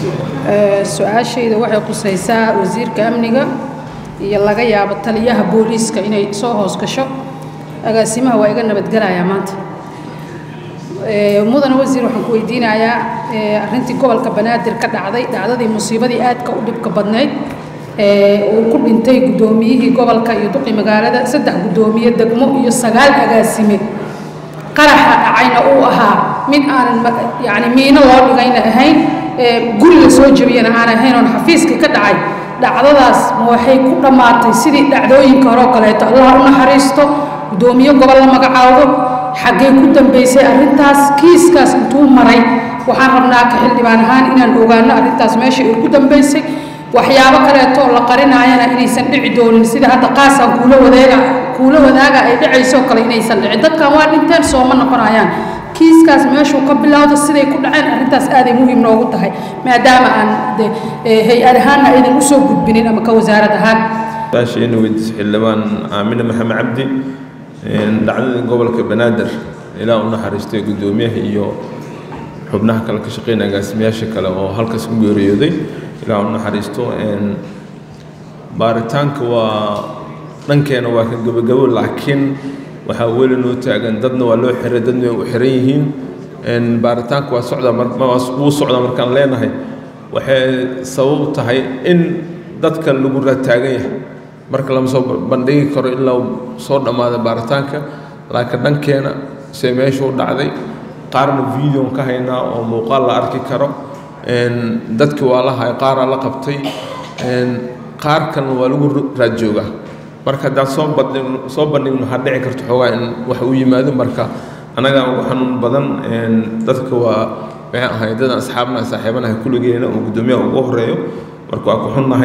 su-aashayda waxay qusaysaa wasiirka amniga iyo laga yaabo taliyaha booliiska inay soo hoos gasho agaasimaha waa iga nabadgelayaa maanta mudane wasiir waxaan ku weydiinayaa arrintii gobolka banaadir ka dhacday dhacdadii musiibadii aadka u dhibka badnayd uu ku dhintay guddoomiyihii gobolka iyo duqi magaalada saddex guddoomiye degmo iyo sagaal agaasime qaraxa dhacayna uu ahaa mid aanan yani miino loo dhigayna ahayn guriga soo jebiyana aan ahayn oon xafiiskii ka dhacay dhacdadaas ma waxay ku dhammaatay sidii dhacdooyinka hore oo kaleeto allah u naxariisto guddoomiye gobol la magacaabo xaggee ku dambaysay arrintaas kiiskaas intuu maray waxaan rabnaa ka xildhibaan ahaan inaan ogaano arrintaas meesha ay ku dambaysay waxyaabo kaleeto oo la qarinaayana inaysan dhici doonin sida hadda qaasaan kuula wadeega kuula wadaaga ay dhacayso kale inaysan dhicin dadkan waa dhinteen sooma noqonayaan kiiskaas meeshuu ka bilowda siday ku dhaceen arrintaas aaday muhiim noogu tahay maadaama aan hay-ad ahaanna aydan usoo gudbinin ama ka wasaarad ahaan saasheena weydiis xildhibaan aamine maxamed cabdi dhacdadii gobolka banaadir ilaa u naxariistay guddoomiyaha iyo xubnaha kale ka shaqeynaya agaasimayaasha kale oo halkaas ku geeriyooday ilaa u naxariisto baaritaanka waa dhankeena waa ka gabagabo laakiin waxaa weli noo taagan dadna waa loo xiray dadna way u xiran yihiin baaritaanka waa socdaa wuu socdaa markaan leenahay waxay sabab tahay in dadka lagu raataagan yahay marka lama soo bandhigi karo ilaa soo dhammaada baaritaanka laakiin dhankeena se meesha u dhacday qaarna videon ka haynaa oo muuqaal la arki karo dadkii waa la hay qaaraa la qabtay qaar kalna waa lagu raad joogaa marka haddaan soo bandhigno soo bandhigno waxaa dhici karta xoogaa in wax u yimaado marka annagaa ugu xanuun badan dadka waa maxay ahay dadaan asxaabnaha saaxiibanaha kulligeena oo guddoomiyaha ugu horeeyo marka waa ku xunnahay